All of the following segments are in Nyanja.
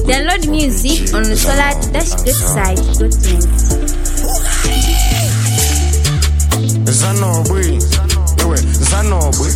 Download music on the solar-greatside.net. Zanobwe, ewe Zanobwe.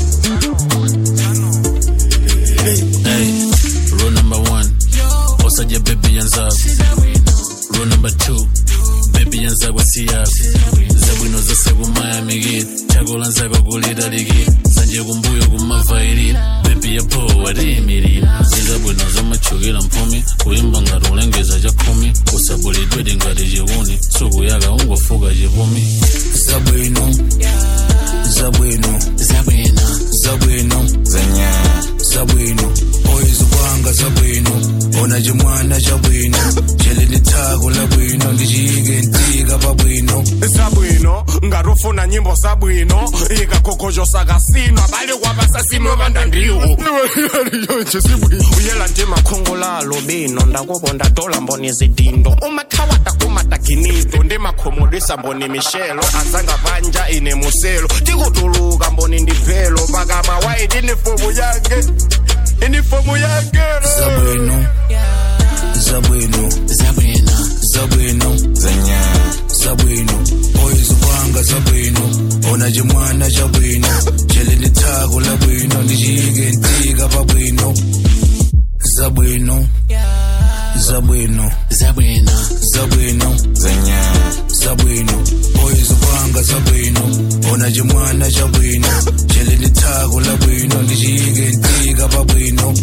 Hey, rule number one, osaje baby yanzabu. Rule number two, baby yanzabu siyabu. Zabwino zase kumayamikira, chakula nzako kulitalika. Sanje kumbuyo kumavairira, baby yapo watiyimirira. Zizabwino zamachukira mpumi, kuyimba ngati ulengeza chakhumi. Kusabulidwedi ngati chiwuni, suku yaka ungofuka chipumi. Zabwino, Zabwino, Zabwino, Zabwino, Zenya, Zabwino, oyeza kwanga Zabwino, ona chimwana chabwino, chele ndithako labwino, ndichiyike ntika pabwino. Zabwino, ngarufuna nyimbo zabwino, ikakhokhojo sakasino, abali kwabasasimo bandandiwo. Uyela nje makhongolalo bino, ndakubo ndatola mboni zidindo. Umathawata kumatakinido, ndi makhomodisa mboni mishelo, azanga vanja ine muselo. Tikutuluka mboni ndiphelo, pakama waiti inifomu yange. Inifomu yange. Zabwino, Zabwino, Zabwino, Zabwino, Zenya. Zabwino, oyeza kwanga Zabwino, ona chimwana chabwino, chele ndithako labwino, ndichiyike ntika pabwino. Zabwino, Zabwino, Zabwino, Zabwino, Zenya. Zabwino, oyeza kwanga Zabwino, ona chimwana chabwino, chele ndithako labwino, ndichiyike ntika pabwino.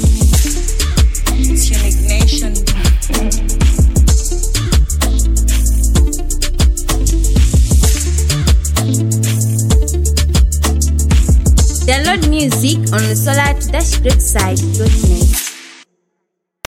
Tunic Nation. Download music on the solar-greatside.net.